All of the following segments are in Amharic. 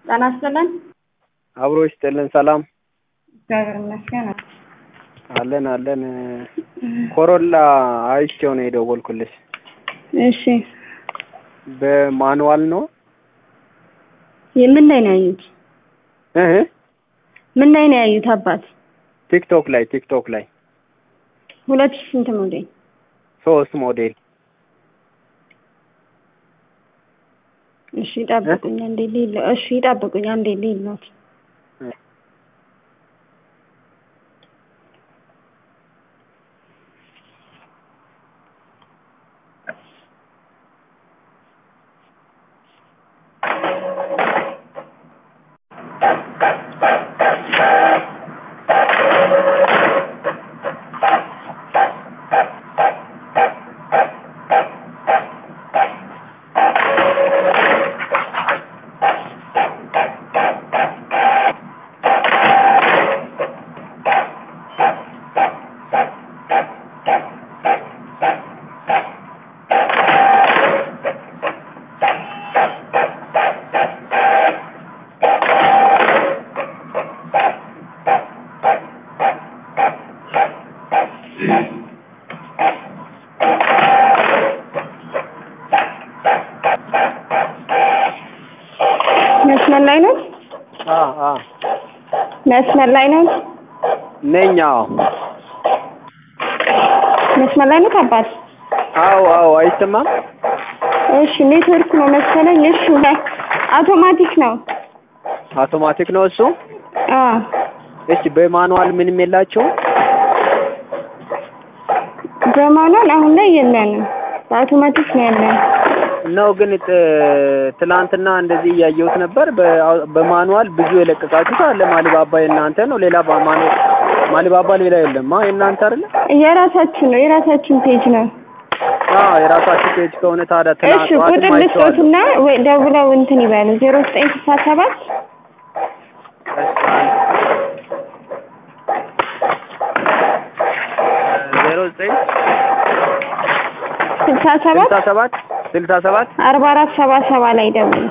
ጤና ይስጥልን። አብሮ ይስጥልን። ሰላም እግዚአብሔር ይመስገን። አለን አለን። ኮሮላ አይቼው ነው የደወልኩልሽ። እሺ በማኑዋል ነው የምን ላይ ነው ያዩት? እህ ምን ላይ ነው ያዩት? አባት ቲክቶክ ላይ ቲክቶክ ላይ ሁለት ሺህ ስንት ሞዴል? ሶስት ሞዴል እሺ ይጠብቁኝ አንዴ ሊል እሺ ይጠብቁኝ አንዴ ሊል ነው መስመር ላይ ነው አ አ መስመር ላይ ነው ነኝ። አዎ መስመር ላይ ነው አባት አዎ አዎ። አይሰማም? እሺ ኔትወርክ ነው መሰለኝ። እሺ አውቶማቲክ ነው። አውቶማቲክ ነው እሱ። አ እሺ በማኑዋል ምንም የላቸውም? በማኑዋል አሁን ላይ የለንም። በአውቶማቲክ ነው ያለን። ነው ግን ጥ- ትላንትና እንደዚህ እያየሁት ነበር። በ- በማኑዋል ብዙ የለቀቃችሁት አለ። ማሊባባ የእናንተ ነው። ሌላ በማኑ ማሊባባ ሌላ የለም። አ የእናንተ አይደለ? የራሳችን ነው የራሳችን ፔጅ ነው። አዎ የራሳችሁ ፔጅ ከሆነ ታዲያ እሺ ትናንት ቁጥር ጠዋትም አይቼዋለሁ። ልስጦትና ወይ ደውለው እንትን ይበሉ ዜሮ ዘጠኝ ስልሳ ሰባት ዜሮ ዘጠኝ ስልሳ ሰባት ስልሳ ሰባት ስልሳ ሰባት አርባ አራት ሰባ ሰባ ላይ ደውሉ።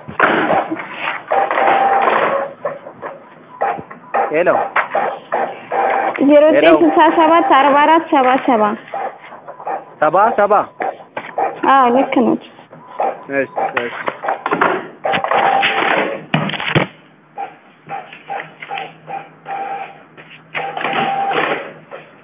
ሄሎ ዜሮ ዘጠኝ ሄሎ። ስልሳ ሰባት አርባ አራት ሰባ ሰባ ሰባ ሰባ አዎ ልክ ነው። እሺ እሺ